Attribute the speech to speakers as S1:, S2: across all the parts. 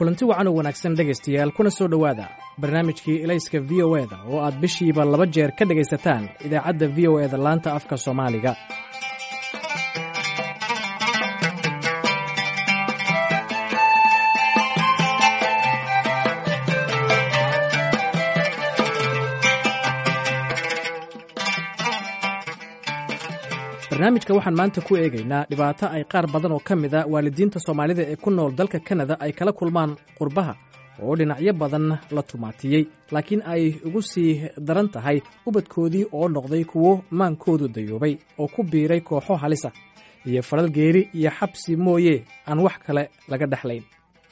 S1: kulanti wacan oo wanaagsan dhegaystayaal kuna soo dhowaada barnaamijkii ilayska v o eda oo aad bishiiba laba jeer ka dhegaysataan idaacadda v o eda laanta afka soomaaliga barnaamijka waxaan maanta ku eegaynaa dhibaato ay qaar badan oo ka mid a waalidiinta soomaalida ee ku nool dalka kanada ay kala kulmaan qurbaha oo dhinacyo badan la tumaatiyey laakiin ay ugu sii daran tahay ubadkoodii oo noqday kuwo maankoodu dayoobay oo ku biiray kooxo halisa iyo falal geeri iyo xabsi mooye aan wax kale laga dhexlayn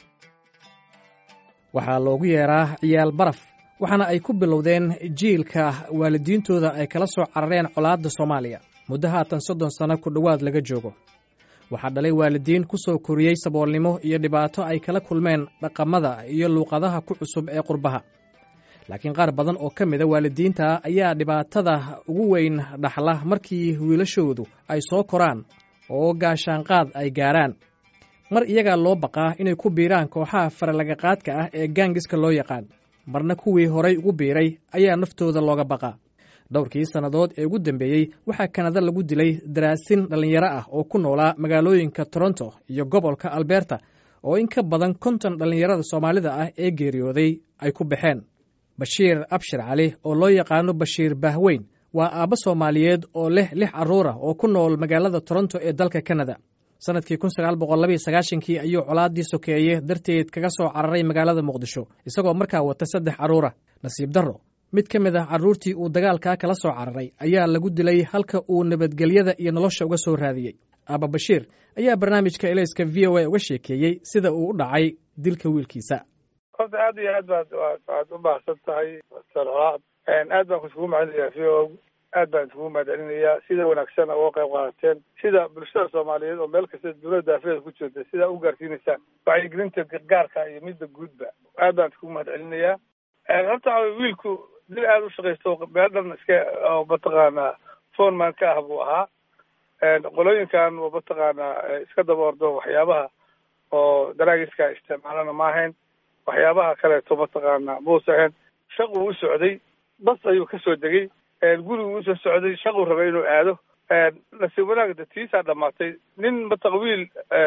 S1: waxaa loogu yeeraa ciyaal baraf waxaana ay ku bilowdeen jiilka waalidiintooda ay kala soo carareen colaadda soomaaliya muddo haatan soddon sano ku dhowaad laga joogo waxaa dhalay waalidiin ku soo koriyey saboolnimo iyo dhibaato ay kala kulmeen dhaqamada iyo luuqadaha ku cusub ee qurbaha laakiin qaar badan oo ka mida waalidiinta ayaa dhibaatada ugu weyn dhaxla markii wiilashoodu ay soo koraan oo gaashaanqaad ay gaaraan mar iyagaa loo baqaa inay ku biiraan kooxaha faralagaqaadka ah ee gaangiska loo yaqaan marna kuwii horay ugu biiray ayaa naftooda looga baqaa dhowrkii sannadood ee ugu dambeeyey waxaa kanada lagu dilay daraasin dhallinyaro ah oo ku noolaa magaalooyinka toronto iyo gobolka alberta oo in ka badan konton dhallinyarada soomaalida ah ee geeriyooday ay ku baxeen bashiir abshir cali oo loo yaqaano bashiir bahweyn waa aabbo soomaaliyeed oo leh lix carruur ah oo ku nool magaalada toronto ee dalka kanada sannadkii kun sagaal boqol labaiyo sagaashankii ayuu colaaddii sokeeye darteed kaga soo cararay magaalada muqdisho isagoo markaa wata saddex carruura nasiib darro mid ka mid ah carruurtii uu dagaalkaa kala soo cararay ayaa lagu dilay halka uu nabadgelyada iyo nolosha uga soo raadiyey aaba bashiir ayaa barnaamijka elayska v o a uga sheekeeyey sida uu u dhacay dilka wiilkiisa
S2: horta aad iyo aad baad waad u baahsan tahay sarcolaad aad baan kusugu mahadinayaa v o aad baan isugu mahadcelinayaa sida wanaagsan uga qayb qaadateen sida bulshada soomaaliyeed oo meel kasta dowlada daafeeda ku jirta sidaa u gaarsiinaysaan wacyigelinta gargaarka iyo midda guudba aad baan isugu mahadcelinayaa horta wiilku dil aada u shaqaysto meel dhan iska oo mataqaanaa foreman ka ah buu ahaa qolooyinkan oo mataqaanaa iska daba ordo waxyaabaha oo daraagiska isticmaalana ma ahayn waxyaabaha kaleeto mataqaanaa muusa ahayn shaquu u socday bas ayuu kasoo degay gurigu usoo socday shaquu rabay inuu aado nasiib wanaagda tiisaa dhamaatay nin mataqa wiil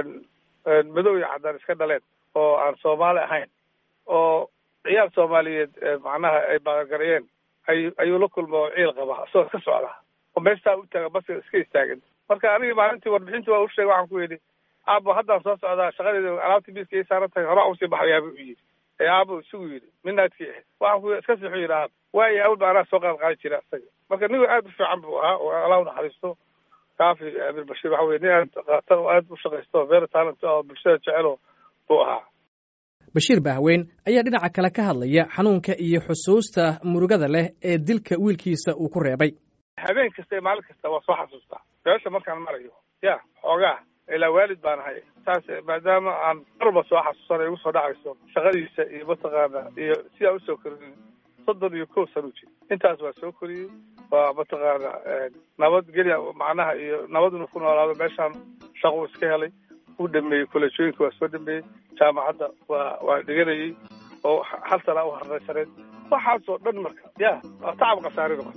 S2: madow iyo caddaan iska dhaleen oo aan soomaali ahayn oo ciyaal soomaaliyeed macnaha ay baaqagarayeen ay ayuu la kulma oo ciil qaba isagoo iska socda oo meestaa u taaga baska iska istaagan marka anigii maalintii warbixintii waa u sheegay waxaan ku yidhi aabo haddaan soo socdaa shaqadeeda alaabtii miiska ii saaran tahay horaa usii baxayaaba u yidhi ee aabo isugu yidhi midnaadkii ahayd waxaan ku iska siixu yidhi aab waayo awalba anaa soo qaad qaadi jira isaga marka nigu aad u fiican buu ahaa oo allah u naxariisto kaafi amir bashiir waxa weye nin aad qatar oo aad u shaqaysto very talent oo bulshada jecelo buu ahaa
S1: bashiir bahweyn ayaa dhinaca kale ka hadlaya xanuunka iyo xusuusta murugada leh ee dilka wiilkiisa uu ku reebay
S2: habeen kasta iyo maalin kasta waa soo xasuustaa meesha markaan marayo ya xoogaa ilaa waalid baan ahay saas maadaama aan marba soo xasuusana igu soo dhacayso shaqadiisa iyo mataqaana iyo sidaa usoo koriyey soddon iyo kow sano jir intaas waa soo koriyey waa mataqaana nabadgelya macnaha iyo nabaduna ku noolaado meeshaan shaquu iska helay u dhameeyey kolleejooyinka waa soo dhameeyey jaamacadda waa waa dhiganayey oo hal sanaa u harraysaneed waxaasoo dhan marka ya waa tacab khasaari noqota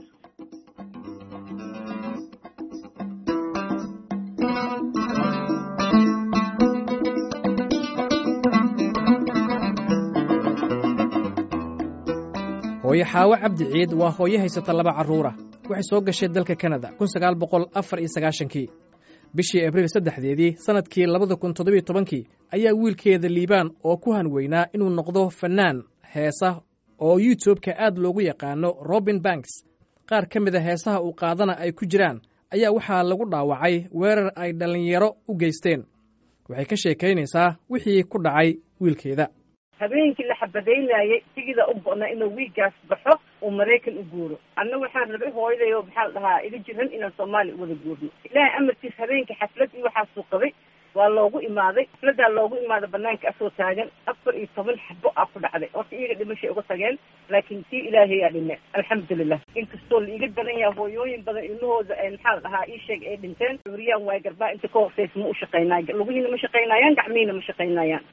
S1: hooyo xaawo cabdi ciid waa hooyo haysata laba carruura waxay soo gashay dalka kanada kun sagaal boqol afar iyo sagaashankii bishii abriil saddexdeedii sannadkii labada kun toddobiyo tobankii ayaa wiilkeeda liibaan oo ku hanweynaa inuu noqdo fannaan heesa oo youtubeka aad loogu yaqaano robin banks qaar ka mid a heesaha uu qaadana ay ku jiraan ayaa waxaa lagu dhaawacay weerar ay dhallinyaro u geysteen waxay ka sheekaynaysaa wixii ku dhacay wiilkeeda
S3: habeenkii la xabadaynayay sigida u go'na inuu wiiggaas baxo uu maraykan u guuro anna waxaan rabay hooyaday oo maxaa la dhahaa iga jiran inaan soomaaliya u wada guurno ilaahay amarkiis habeenkii xaflad iyo waxaasuu qabay waa loogu imaaday xafladaa loogu imaaday banaanka asoo taagan afar iyo toban xabo aa ku dhacday horta iyaga dhimashay uga tageen laakiin tii ilaahayaa dhime alxamdulilah inkastoo la iga daran yaha hooyooyin badan ilmahooda maxaa la dhahaa ii sheeg ay dhinteen cuuriyaan waay garbaa inta ka hortaysa ma u shaqaynaay lugihiina ma shaqaynayaan gacmihiina ma shaqaynayaan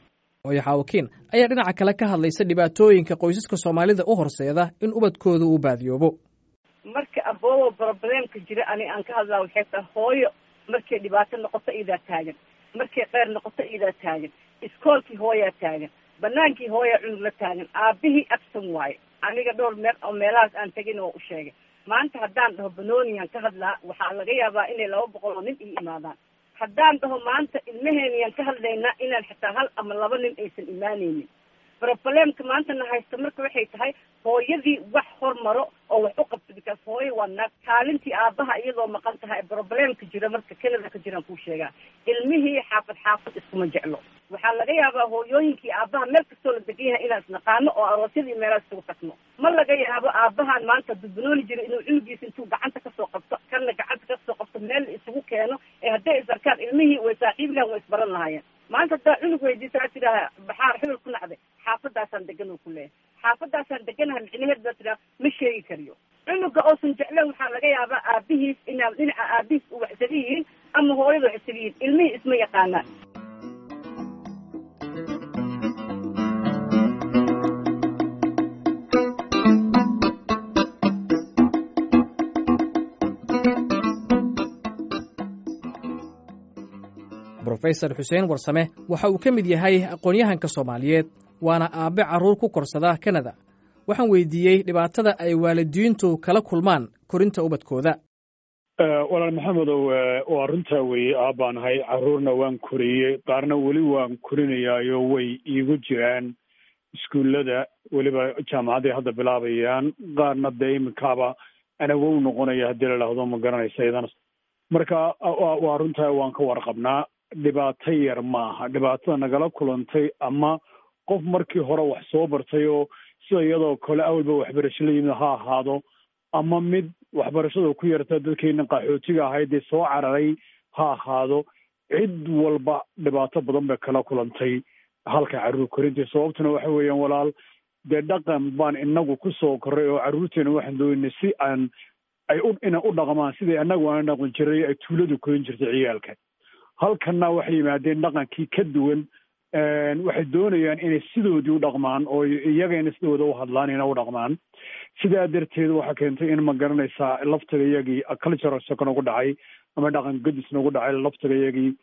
S1: oyaxaawakiin ayaa dhinaca kale ka hadlaysa dhibaatooyinka qoysaska soomaalida u horseeda in ubadkooda uu baadiyoobo
S3: marka aboobo broblemka jira ani aan ka hadlaa waxay tahay hooyo markay dhibaato noqoto iyadaa taagan markay qeyr noqoto iyadaa taagan iskoolkii hooyaa taagan banaankii hooyaa cunug la taagan aabihii absan waaye aniga dhowr meel oo meelahaas aan tegin oo u sheegay maanta haddaan dhaho banoniyan ka hadlaa waxaa laga yaabaa inay laba boqol oo nin ii imaadaan haddaan dhaho maanta ilmaheeniyaan ka hadlaynaa inaan xitaa hal ama laba nin aysan imaanaynin broblemka maantana haysta marka waxay tahay hooyadii wax hormaro oo wax u qabto bikaas hooyo waa naag kaalintii aabaha iyadoo maqan tahay broblemka jira marka canada ka jiraan kuu sheegaa ilmihii xaafad xaafad iskuma jeclo waxaa laga yaabaa hooyooyinkii aabaha meel kastoo la degan yahay inaan isnaqaano oo aroosyadii meelaha isugu tagno ma laga yaabo aabahan maanta dubanooni jira inuu cunugiisa intuu gacanta kasoo qabto kanna gacanta kasoo qabto meel isugu keeno ee hadday is arkaan ilmihii way saaxiib lahan way isbaran lahaayeen maanta haddaa cunug weydiisaa tidaaha baxaar xibel ku nacday xaafadaasaan degan oo ku leeyahay xaafadaasaan deganaha micnaheed baa tidhaha ma sheegi kariyo cunuga oosan jecleen waxaa laga yaabaa aabihiis inaa dhinaca aabihiis u waxsaga yihiin ama hooyada waxsaga yihiin ilmihii isma yaqaanaan
S1: brofesor xuseen warsame waxa uu ka mid yahay aqoon-yahanka soomaaliyeed waana aabbe carruur ku korsada kanada waxaan weydiiyey dhibaatada ay waalidiintu kala kulmaan korinta ubadkooda
S4: walaal maxamedow waa runtaa weeye aabbaan ahay carruurna waan koriyey qaarna weli waan korinayaayo way iigu jiraan iskuullada weliba jaamacadday hadda bilaabayaan qaarna dee iminkaaba anawow noqonaya haddii la dhahdo ma garanaysa idana marka waa runtaa waan ka warqabnaa dhibaato yar maaha dhibaatada nagala kulantay ama qof markii hore wax soo bartay oo sida iyadoo kale awalba waxbarasho la yimid ha ahaado ama mid waxbarashada ku yarta dadkeena qaxootiga ahayd dee soo cararay ha ahaado cid walba dhibaato badan bay kala kulantay halka carruur korintii sababtuna waxa weeyaan walaal dee dhaqan baan inagu ku soo korray oo carruurteena waxaan doonay si aan ay u ina u dhaqmaan sidai annagu aan dhaqan jiray ay tuuladu korin jirtay ciyaalka halkanna waxay yimaadeen dhaqankii ka duwan waxay doonayaan inay sidoodii u dhaqmaan oo iyagayna sidooda u hadlaan ina u dhaqmaan sidaa darteed waxaa keentay in ma garanaysaa laftiga iyagii cultural shock nagu dhacay ama dhaqan gadis nagu dhacay laftiga iyagii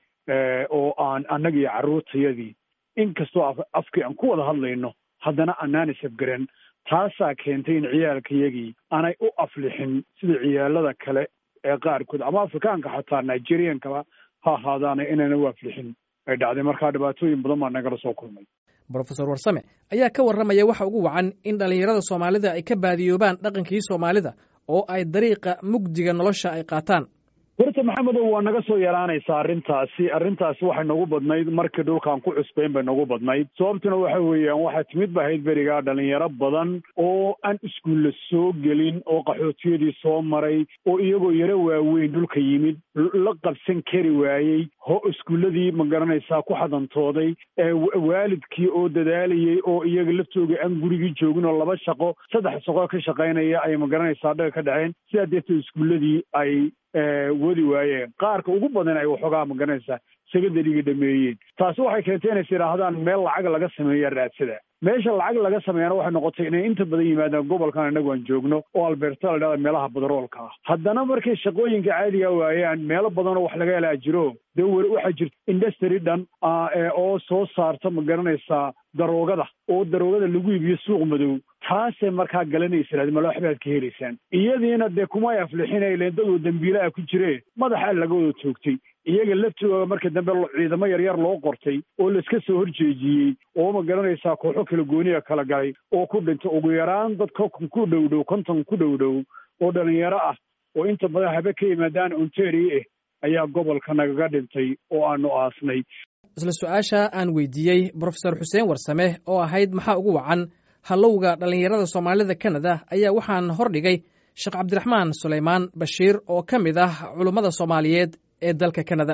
S4: oo aan annagii carruurtayadii inkastoo afkii aan ku wada hadlayno haddana anaan isafgaran taasaa keentay in ciyaalka iyagii aanay u aflixin sida ciyaalada kale ee qaarkood ama afrikaanka xataa nigeriankaba ha ahaadaana inayna u aflixin ay dhacday markaa dhibaatooyin badan baa nagala soo kulmay
S1: brofesor warsame ayaa ka warramaya waxa ugu wacan in dhallinyarada soomaalida ay ka baadiyoobaan dhaqankii soomaalida oo ay dariiqa mugdiga nolosha ay qaataan
S4: horta maxamedow waa naga soo yaraanaysaa arrintaasi arrintaasi waxay nagu badnayd markii dhulkaan ku cusbayn bay nagu badnayd sababtuna waxa weeyaan waxaa timid ba ahayd berigaa dhalinyaro badan oo aan iskuulla soo gelin oo qaxootiyadii soo maray oo iyagoo yaro waaweyn dhulka yimid la qabsan kari waayey ho iskuulladii ma garanaysaa ku xadantooday waalidkii oo dadaalayey oo iyaga laftooga aan gurigii joogin oo laba shaqo saddex shaqo ka shaqaynaya ay ma garanaysaa dhaga ka dhaceen sidaa darteed iskuulladii ay wadi waayeen qaarka ugu badan ay waxoogaa ma garanaysaa secondariga dhameeyeen taasi waxay keentay inays yidhaahdaan meel lacag laga sameeya raadsada meesha lacag laga sameeyana waxay noqotay inay inta badan yimaadaan gobolkan inagu aan joogno oo alberta la dhahda meelaha badaroolka ah haddana markay shaqooyinka caadiga waayaan meelo badanoo wax laga helaa jiro dee weli waxaa jirta industry dhan oo soo saarta ma garanaysaa daroogada oo daroogada lagu iibiyo suuq madow taasay markaa galanaysa mala waxbaad ka helaysaan iyadiina dee kumay aflixinayleen dadoo dembiilaha ku jire madaxaa laga wada toogtay iyaga laftooga marka dambe ciidamo yaryar loo qortay oo laiska soo horjeejiyey oo ma garanaysaa kooxo kala gooniya kala galay oo ku dhintay ugu yaraan dad konton ku dhow dhow konton ku dhow dhow oo dhalinyaro ah oo inta badan habe ka yimaadaan ontario ah ayaa gobolka nagaga dhintay oo aanu aasnay
S1: isla su-aasha aan weydiiyey brofesor xuseen warsame oo ahayd maxaa ugu wacan hallowga dhallinyarada soomaalida kanada ayaa waxaan hordhigay sheekh cabdiraxmaan sulaymaan bashiir oo ka mid ah culummada soomaaliyeed ee dalka kanada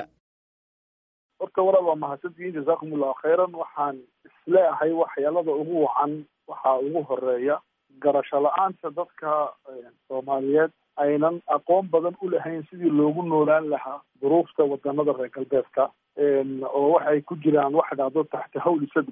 S2: horta walaal waa mahadsantihiin jazaakum allahu khayran waxaan isleeahay waxyaalada ugu wacan waxaa ugu horeeya garasho la-aanta dadka soomaaliyeed aynan aqoon badan u lahayn sidii loogu noolaan lahaa duruufta wadanada reer galbeedka oo waxay ku jiraan waxa dhacdo taxta hawli sadma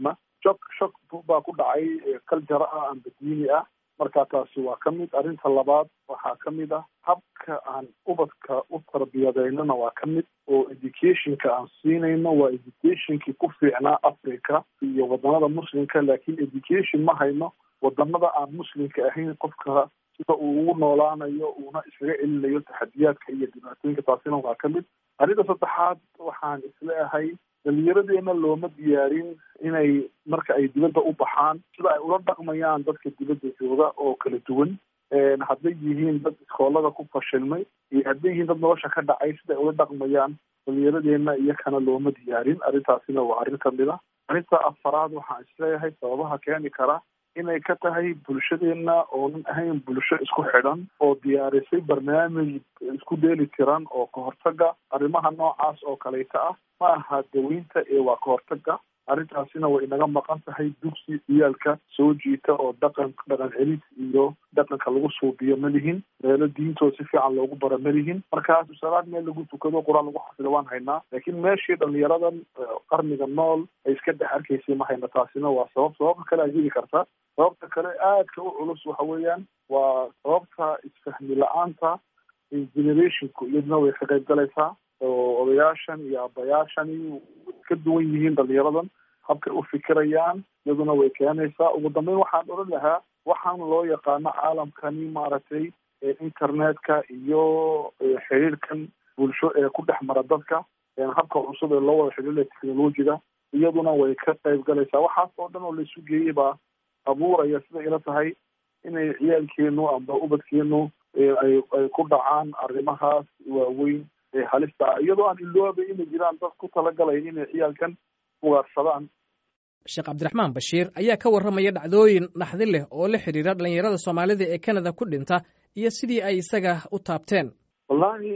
S5: shok shok baa ku dhacay kaljara ah amba diini ah marka taasi waa ka mid arrinta labaad waxaa ka mid ah habka aan ubadka u tarbiyadeynana waa ka mid oo educationka aan siinayno waa educationkii ku fiicnaa africa iyo wadamada muslimka laakiin education ma hayno wadamada aan muslimka ahayn qofka sida uu ugu noolaanayo uuna iskaga celinayo taxadiyaadka iyo dhibaatooyinka taasina waa ka mid arrinta saddexaad waxaan isleeyahay dhalinyaradeena looma diyaarin inay marka ay dibadda u baxaan sida ay ula dhaqmayaan dadka dibadda jooga oo kala duwan hadday yihiin dad iskoolada ku fashilmay iyo hadday yihiin dad nolosha ka dhacay sida ay ula dhaqmayaan dhalinyaradeena iyakana looma diyaarin arrintaasina waa arrin kamid a arrinta afaraad waxaan isleeyahay sababaha keeni kara inay ka tahay bulshadeena oonan ahayn bulsho isku xidhan oo diyaarisay barnaamij isku dheeli tiran oo kahortaga arrimaha noocaas oo kaleyta ah ma aha daweynta ee waa kahortaga arrintaasina way inaga maqan tahay dugsi ciyaalka soo jiita oo dhaqan dhaqan celis iyo dhaqanka lagu suubiyo ma lihin meelo diintooda si fiican loogu bara ma lihin markaas salaad meel lagu tukado qur-aan lagu xafida waan haynaa laakiin meeshii dhalinyaradan qarniga nool ay iska dhex arkaysay ma hayna taasina waa sabab sababta kale a jiri karta sababta kale aadka u culus waxa weeyaan waa sababta isfahmi la-aanta generationku iyaduna way ka qayb galaysaa oo odayaashan iyo abayaashani ka duwan yihiin dhalinyaradan habkay u fikirayaan iyaduna way keenaysaa ugu dambeyn waxaan odhan lahaa waxaan loo yaqaano caalamkani maaragtay internetka iyo xiriirkan bulsho ee ku dhex mara dadka habka cusub ee loo wada xidhiiraya technologiga iyaduna way ka qayb galaysaa waxaas oo dhan oo laisu geeyey baa abuuraya siday ila tahay inay ciyaalkeenu amba ubadkeenu ay ay ku dhacaan arrimahaas waaweyn ee halista ah iyadoo aan iloobay inay jiraan dad ku talagalaya inay ciyaalkan ugaarsadaan
S1: sheekh cabdiraxmaan bashiir ayaa ka warramaya dhacdooyin naxdi leh oo la xidhiira dhalinyarada soomaalida ee canada ku dhinta iyo sidii ay isaga u taabteen
S5: wallahi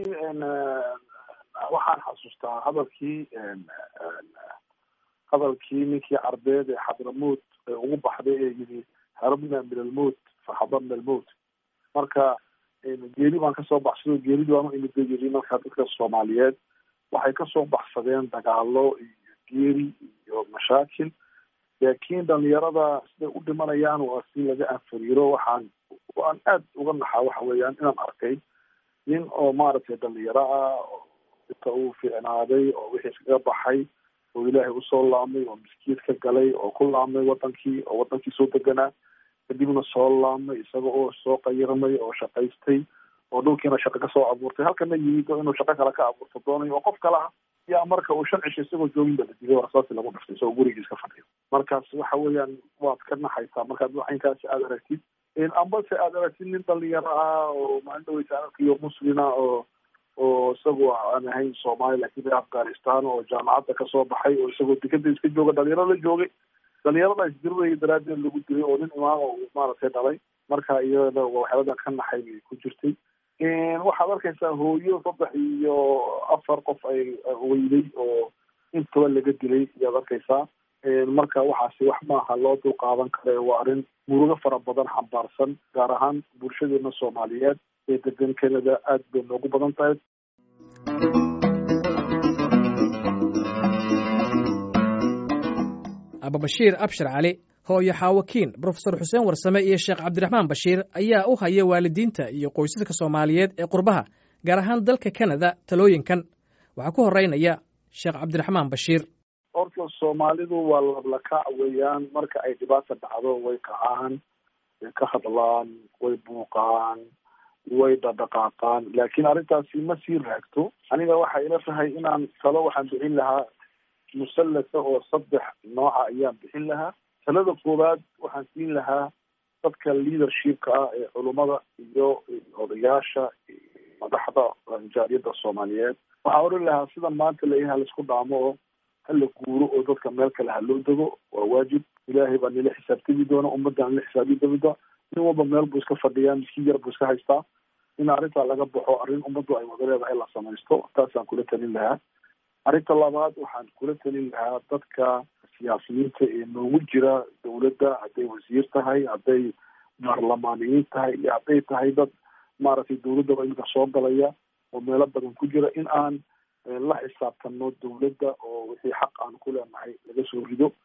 S5: waxaan xasuustaa hadalkii hadalkii ninkii carbeed ee xadramuut ee ugu baxday ee yidhi harabna min almowt faxadarna almowt marka geeri baan kasoo baxsado geeridii baan u imida yiri marka dadka soomaaliyeed waxay kasoo baxsadeen dagaalo iyo geeri iyo mashaakil laakiin dhalinyarada siday u dhimanayaan waa si laga anfariiro waxaan waan aad uga naxaa waxa weeyaan inaan arkay nin oo maaragtay dhalinyaro ah oo inta uu fiicnaaday oo wixii iskaga baxay oo ilaahay usoo laamay oo miskiid ka galay oo ku laamay wadankii oo wadankii soo deganaa kadibna soo laamay isaga oo soo qayirmay oo shaqaystay oo dhulkiina shaqo kasoo abuurtay halkana yimid oo inuu shaqo kale ka abuurto doonayo oo qof kale ah yaa marka uu shan cisho isagoo joogin ba la dilay warsaasi lagu dhiftay isagoo gurigiis ka fadhiyo markaas waxa weeyaan waad ka naxaysaa markaad waxinkaasi aada aragtid ambase aada aragtid nin dhalinyaro ah oo maalin dhaweysa arkiyo muslina oo oo isagu aan ahayn soomaali lakin reer afghanistan oo jaamacadda kasoo baxay oo isagoo dekada iska jooga dhalinyaro la joogay dhalinyarada isdiriraya daraadeed lagu dilay oo nin imaam uu maaragtay dhalay marka iyada waxyaaladan ka naxay bay ku jirtay waxaad arkaysaa hooyo saddex iyo afar qof ay weyday oo intaba laga dilay ayaad arkaysaa marka waxaasi wax maaha loo dul qaadan kare waa arrin murugo fara badan xambaarsan gaar ahaan bulshadeena soomaaliyeed ee degan canada aad bay noogu badan tahay
S1: ababashiir abshir cali hooyo xaawakiin brofesor xuseen warsame iyo sheekh cabdiraxmaan bashiir ayaa u haya waalidiinta iyo qoysaska soomaaliyeed ee qurbaha gaar ahaan dalka canada talooyinkan waxaa ku horeynaya sheekh cabdiraxmaan bashiir
S5: horta soomaalidu waa lablakac weeyaan marka ay dhibaata dhacdo way kacaan way ka hadlaan way buuqaan way dhadhaqaaqaan laakiin arrintaasi ma sii raagto aniga waxay ila tahay inaan talo waxaan bixin lahaa musallasa oo saddex nooca ayaan bixin lahaa talada koowaad waxaan siin lahaa dadka leadershipka ah ee culummada iyo odayaasha madaxda jaariyadda soomaaliyeed waxaan oran lahaa sida maanta layaha laisku dhaamo oo hala guuro oo dadka meel kale ha loo dego waa waajib ilaahay baa nila xisaabtami doona ummadda nila xisaabi doonta nin walba meel buu iska fadhiyaa miskiin yar buu iska haystaa in arrintaa laga baxo arrin ummaddu ay wada leedahay la samaysto taasaan kula talin lahaa arrinta labaad waxaan kula talin lahaa dadka siyaasiyiinta ee noogu jira dawladda hadday wasiir tahay hadday baarlamaaniyiin tahay iyo hadday tahay dad maaragtay dawladdaba iminka soo galaya oo meelo badan ku jira in aan la xisaabtano dawladda oo wixii xaq aan ku leenahay laga soo rido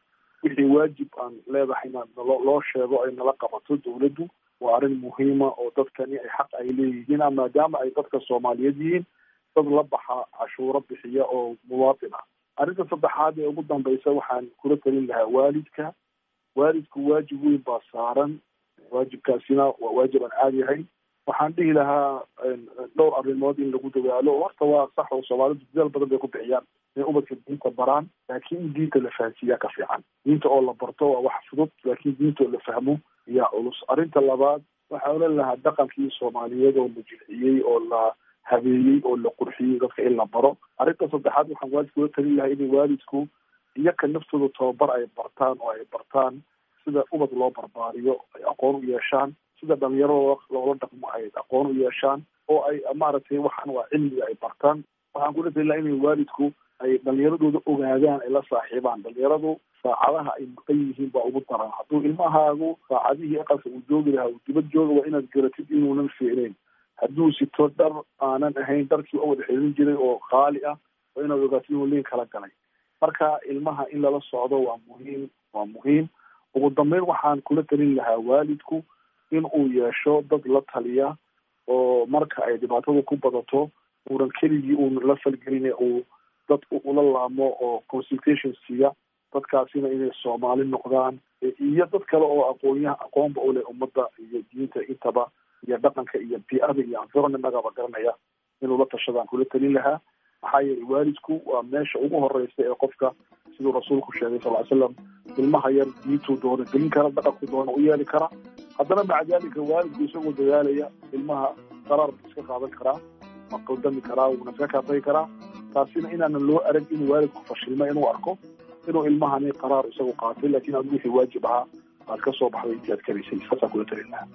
S5: wixii waajib aan leedahayna nalo loo sheego ay nala qabato dawladdu waa arrin muhiima oo dadkani ay xaq ay leeyihiin maadaama ay dadka soomaaliyeed yihiin dad la baxa cashuuro bixiya oo muwaatin ah arrinta saddexaad ee ugu dambaysa waxaan kula talin lahaa waalidka waalidku waajib weyn baa saaran waajibkaasina waa waajib aan caadi ahayn waxaan dhihi lahaa dhowr arrimood in lagu dadaalo horta waa sax oo soomaalidu dadaal badan bay ku bixiyaan inay ubadka diinta baraan laakiin in diinta la fahansiiyaa ka fiican diinta oo la barto waa wax fudud laakiin diinta oo la fahmo yaa culus arrinta labaad waxaan oran lahaa dhaqankii soomaaliyeed oo la jilciyey oo la habeeyey oo la qurxiyey dadka in la baro arrinta saddexaad waxaan waalidka ula talin lahaa inay waalidku iyaka naftooda tababar ay bartaan oo ay bartaan sida ubad loo barbaariyo ay aqoon u yeeshaan sida dhalinyarada loola dhaqmo ay aqoon u yeeshaan oo ay maaragtay waxaan waa cilmiga ay bartaan waxaan kula talin lahaa inay waalidku ay dhalinyaradooda ogaadaan ay la saaxiibaan dhalinyaradu saacadaha ay maqan yihiin baa ugu daran hadduu ilmahaagu saacadihii aqalka uu joogi lahaa uu dibad jooga waa inaad garatid inuunan fiicnayn hadduu sito dhar aanan ahayn dharkii u wada xidhin jiray oo qaali ah waa inaad ogaatid inuu liin kala galay marka ilmaha in lala socdo waa muhiim waa muhiim ugu dambeyn waxaan kula talin lahaa waalidku in uu yeesho dad la taliya oo marka ay dhibaatadu ku badato uunan keligii uun la falgelin uu dad ula laamo oo consultation siiya dadkaasina inay soomaali noqdaan iyo dad kale oo aqoonyaha aqoonba u leh ummadda iyo diinta intaba iyo dhaqanka iyo bi-ada iyo environmentagaba garanaya inuu la tashadaan kula talin lahaa maxaa yeelay waalidku waa meesha ugu horeysa ee qofka siduu rasuulku sheegay sal ly slam ilmaha yar diintuu doona gelin kara dhaqanku doona u yeeli kara haddana maca dalika waalidku isagoo dadaalaya ilmaha qaraar buu iska qaadan karaa ma qaldami karaa wuuna iska kaatagi karaa taasina inaanan loo arag inuu waalidku fashilma inuu arko inuu ilmahani qaraar isagu qaatay laakiin aad wixii waajib ahaa aad ka soo baxday intii aad karaysay saasaan kula talin lahaa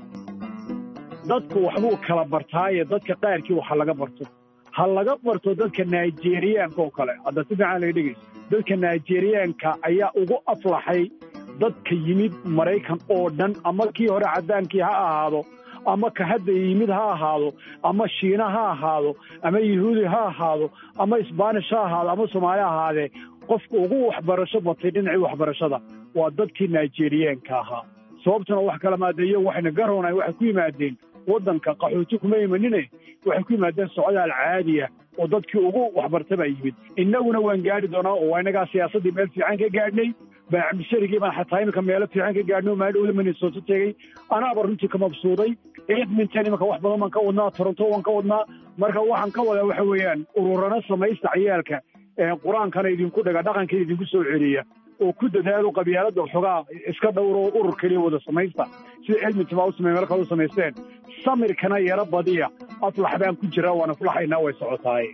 S4: dadku waxbuu kala bartaaye dadka qaarkii waxa laga barto ha laga barto dadka nigeriyaanka oo kale hadda si fiican laga dhegayso dadka nigeriyaanka ayaa ugu aflaxay dadka yimid maraykan oo dhan ama kii hore caddaankii ha ahaado ama ka hadda yimid ha ahaado ama shiina ha ahaado ama yahuudi ha ahaado ama isbaanish ha ahaado ama soomaali ha ahaadee qofka ugu waxbarasho batay dhinacii waxbarashada waa dadkii nigeriyaanka ahaa sababtuna wax kala maadeeyo waxayna garoonay waxay ku yimaadeen waddanka qaxooti kuma imanine waxay ku yimaadeen socdaal caadiya oo dadkii ugu waxbarta baa yimid innaguna waan gaadhi doonaa oo waa innagaa siyaasaddii meel fiican ka gaadhnay baacabdisharigii baan xataa iminka meelo fiican ka gaadhnay oo maadhowda minnesota tegey anaaba runtii ka mabsuuday edmonton iminka wax badan baan ka wadnaa toronto waan ka wadnaa marka waxaan ka wadaa waxa weeyaan ururana samaysta ciyaalka qur-aankana idinku dhaga dhaqankana idinku soo celiya oo ku dadaalo qabyaaladda xogaa iska dhowro oo urur keliya wada samaysta sida edmonton baa u samey meel kale u samaysteen samirkana yaro badiya aflax baan ku jiraa waan aflaxaynaa way socotaaye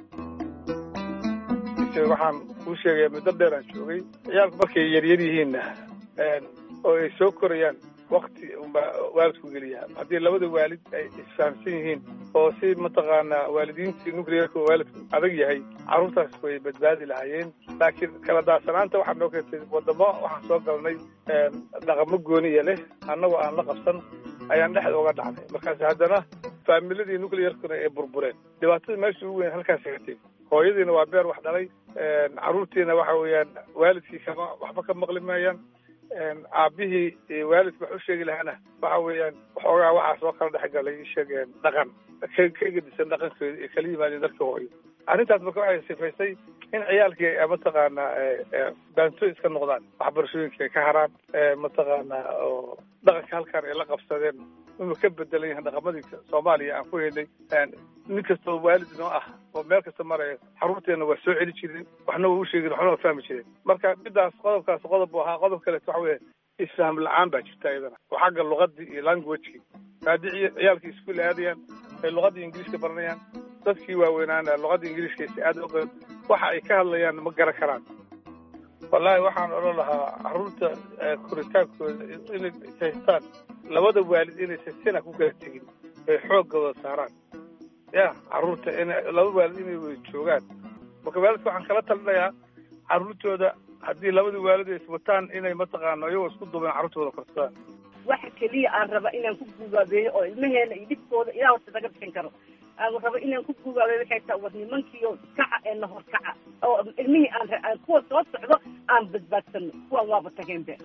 S2: waxaan kuu sheegaya muddo dheer aan joogay ciyaalku markay yaryar yihiinna oo ay soo korayaan wakti unbaa waalidku geliyaa haddii labada waalid ay isfahamsan yihiin oo si mataqaanaa waalidiintii nuclearka oo waalidku adag yahay carruurtaas way badbaadi lahaayeen laakiin kala daadsanaanta waxaa noo keentay wadamo waxaan soo galnay dhaqamo gooniya leh annagoo aan la qabsan ayaan dhexda uga dhacnay markaas haddana faamiladii nuclearkuna ay burbureen dhibaatada meesha ugu weyn halkaas gatay hooyadiina waa beer wax dhalay carruurtiina waxa weeyaan waalidkii kama waxba ka maqli maayaan aabihii waalidka wax u sheegi lahaana waxa weeyaan waxoogaa waxaa soo kala dhex galay sheegeen dhaqan ka ka gedisan dhaqankooda ay kala yimaadeen dadka hooyo arrintaas marka waxay sifaysay in ciyaalkii mataqaanaa baanto iska noqdaan waxbarashooyinka ay ka haraan mataqaanaa oo dhaqanka halkaan ay la qabsadeen inuu ka bedelan yahay dhaqamadii soomaaliya aan ku helnay nin kastoo waalid noo ah oo meel kasta maraya xaruurteena waa soo celi jireen waxna waa u sheegin waxna waa fahmi jireen marka midaas qodobkaas qodob buu ahaa qodob kaleeto waxa weeye isfaham la-aan baa jirta iyadana oo xagga luqadii iyo languagekii haddii ciyaalkii iskuul aadayaan ay luqadii ingiliiska baranayaan dadkii waaweynaana luqadda ingiliiska si aad oqeen waxa ay ka hadlayaan ma garan karaan wallaahi waxaan odhan lahaa carruurta koritaankooda inay haystaan labada waalid inaysan sina ku kala tegin ay xooggooda saaraan ya carruurta ina laba waalid inay wada joogaan marka waalidka waxaan kala talinayaa carruurtooda haddii labada waalid ay iswataan inay mataqaano iyagoo isku duubeen carruurtooda korsadaan
S3: waxa keliya aan raba inaan ku gugaabeeyo oo ilmaheena iyo dhibkooda ilaa horta naga bixin karo aan raba inaan ku gugaabeeyo waxay tahay war nimankiiyo kaca ee nahor kaca oo ilmihii aan kuwa soo socdo aan badbaadsano kuwan waaba tageen be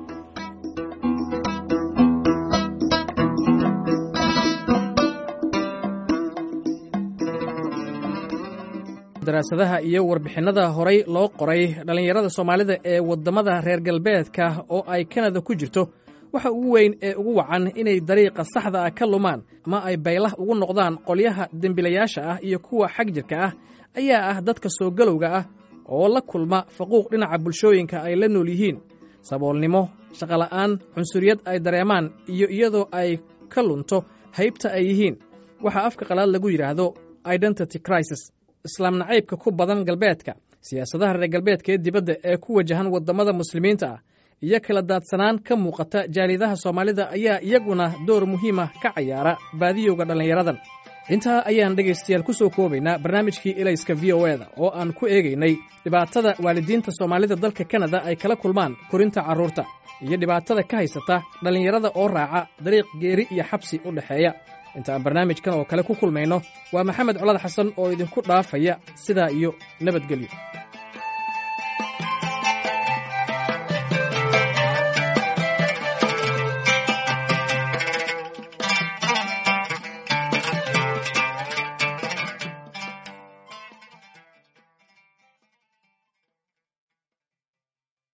S1: daraasadaha iyo warbixinnada horay loo qoray dhallinyarada soomaalida ee waddamada reer galbeedka oo ay kanada ku jirto waxa ugu weyn ee ugu wacan inay dariiqa saxda ah ka lumaan ama ay baylah ugu noqdaan qolyaha dembilayaasha ah iyo kuwa xag jirka ah ayaa ah dadka soo galowga ah oo la kulma faquuq dhinaca bulshooyinka ay la nool yihiin saboolnimo shaqola'aan cunsuriyad ay dareemaan iyo iyadoo ay ka lunto haybta ay yihiin waxaa afka qalaad lagu yidhaahdo identity crisis islaam nacaybka ku badan galbeedka siyaasadaha reer galbeedka ee dibadda ee ku wajahan waddamada muslimiinta ah iyo kala daadsanaan ka muuqata jaalidaha soomaalida ayaa iyaguna door muhiima ka cayaara baadiyowga dhallinyaradan intaa ayaan dhegaystayaal ku soo koobaynaa barnaamijkii elayska v o eda oo aan ku eegaynay dhibaatada waalidiinta soomaalida dalka kanada ay kala kulmaan korinta carruurta iyo dhibaatada ka haysata dhallinyarada oo raaca dariiq geeri iyo xabsi u dhexeeya inta aan barnaamijkan oo kale ku kulmayno waa maxamed colad xasan oo idinku dhaafaya sidaa iyo nabadgelyo